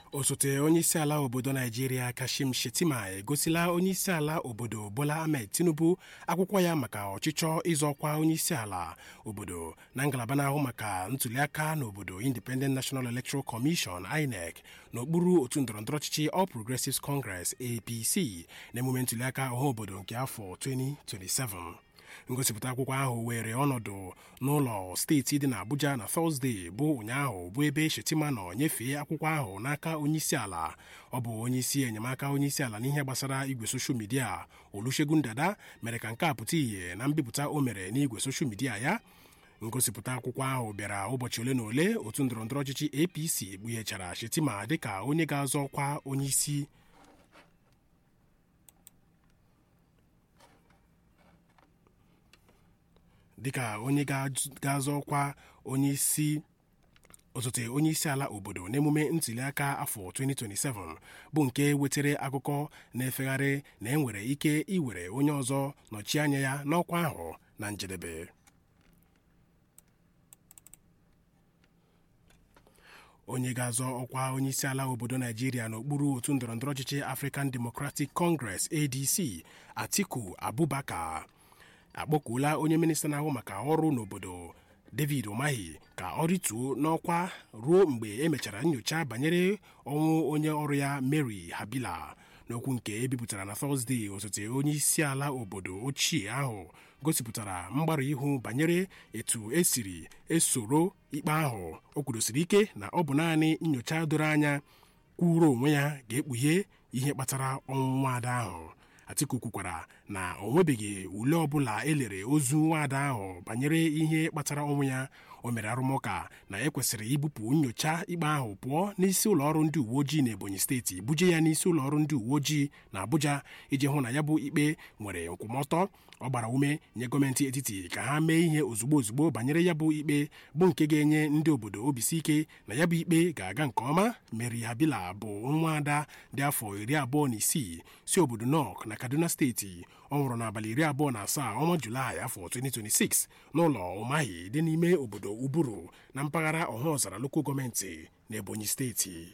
osote onyeisiala obodo naijiria kashim shetima egosila onyeisiala obodo bola ahmed tinubu akwụkwọ ya maka ọchịchọ ịzọkwa onyeisiala obodo na ngalaba na-ahụ maka ntuliaka n'obodo independent national electoral commission inec n'okpuru otu ndọrọndọrọ ọchịchị all progressives congress apc na emume ntuliaka ọha obodo nke afọ 2027 ngosipụta akwụkwọ ahụ were ọnọdụ n'ụlọ steeti dị n'Abuja na Tọzdee bụ ụnyaahụ bụ ebe Shetima nọ nyefee akwụkwọ ahụ n'aka onyeisiala ọ bụ onyeisi enyemaka onyeisiala n'ihe gbasara igwe soshal midia Olusegun Dada mere ka nke a pụta ìhè na mbipụta o mere n'igwe soshal midia ya ngosipụta akwụkwọ ahụ bịara ụbọchị ole na ole otu ndọrọndọrọ ọchịchị APC kpughechara Shetima dịka onye ga-azọ ọkwa onyeisi dịka onye ga-azọ ọkwa onyeisi osote onye isi ala obodo n'emume ntuliaka afọ 2027 bụ nke wetara akụkọ na-efegharị na enwere ike iwere onye ọzọ nọchie anya ya n'ọkwa ahụ na njedebe onye ga-azọ ọkwa onye isi ala obodo naijiria n'okpuru otu ndọrọndọrọ ọchịchị African Democratic Congress ADC Atiku Abubakar akpọkuola onye minista na-ahụ maka ọrụ n'obodo David Umahi ka ọ rituo n'ọkwa ruo mgbe emechara nyocha banyere ọnwụ onye ọrụ ya Mary Habila n'okwu nke ebipụtara na Tọzdee osote onye isi ala obodo ochie ahụ gosipụtara mgbarụ ihu banyere etu esiri esoro ikpe ahụ o kwudosiri ike na ọ bụ naanị nyocha doro anya kwuru onwe ya ga-ekpughe ihe kpatara ọnwụ nwaada ahụ Atiku kwukwara na o nwebeghị ule ọbụla elere ozu nwaada ahụ banyere ihe kpatara ọnwụ ya o mere arụmụka na ekwesịrị ibupụ nyocha ikpe ahụ pụọ n'isi ụlọọrụ ndị uwe ojii na Ebonyi steeti buje ya n'isi ụlọọrụ ndị uwe ojii na Abuja iji hụ na ya bụ ikpe nwere nkwụmọtọ ọ gbara ume nye gọọmenti etiti ka ha mee ihe ozugbo ozugbo banyere ya bụ ikpe bụ nke ga-enye ndị obodo obisi ike na ya bụ ikpe ga-aga nke ọma Mary Habila bụ nwa ada dị afọ iri abụọ na isii si obodo Nok na Kaduna steeti ọ nwụrụ n'abalị iri abụọ na asaa ọnwa Julaị afọ 2026 n'ụlọ Umahi dị n'ime obodo Uburu na mpaghara ọhaọzara loko gọọmenti na Ebonyi steeti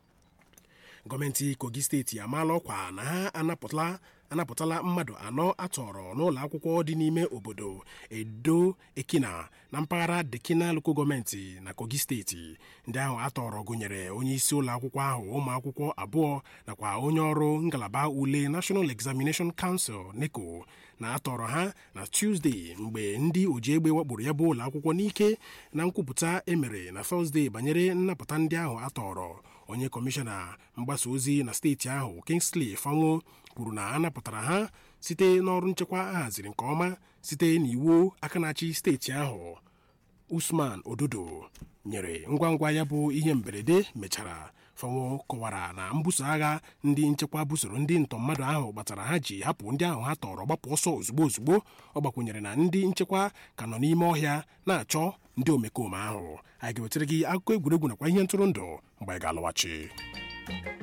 gọọmenti Kogi steeti amaala ọkwa na ha anapụtala anapụtala mmadụ anọ atọrọ n'ụlọ akwụkwọ dị n'ime obodo Edo Ekina na mpaghara Dekina loko gọọmenti na Kogi steeti ndị ahụ atọrọ gụnyere onye isi ụlọ akwụkwọ ahụ ụmụ akwụkwọ abụọ nakwa onye ọrụ ngalaba ule National Examination Council NECO na atọrọ ha na Tuesday mgbe ndị oji egbe wakporo ya bụ ụlọ akwụkwọ n'ike na nkwupụta emere na Thursday banyere nnapụta ndị ahụ atọrọ onye kọmishọna mgbasa ozi na steeti ahụ Kingsley Fanwo kwuru na a napụtara ha site n'ọrụ nchekwa a haziri nke ọma site n'iwu aka na-achị steeti ahụ Usman Ododo nyere ngwa ngwa ya bụ ihe mberede mechara Fanwo kọwara na mbuso agha ndị nchekwa busoro ndị ntọ mmadụ ahụ gbatara ha ji hapụ ndị ahụ ha tọrọ gbapụ ọsọ ozugbo ozugbo ọ gbakwunyere na ndị nchekwa ka nọ n'ime ọhịa na-achọ ndị omekome ahụ anyị ga-wetara gị akụkọ egwuregwu nakwa ihe ntụrụndụ mgbe anyị ga-alọghachi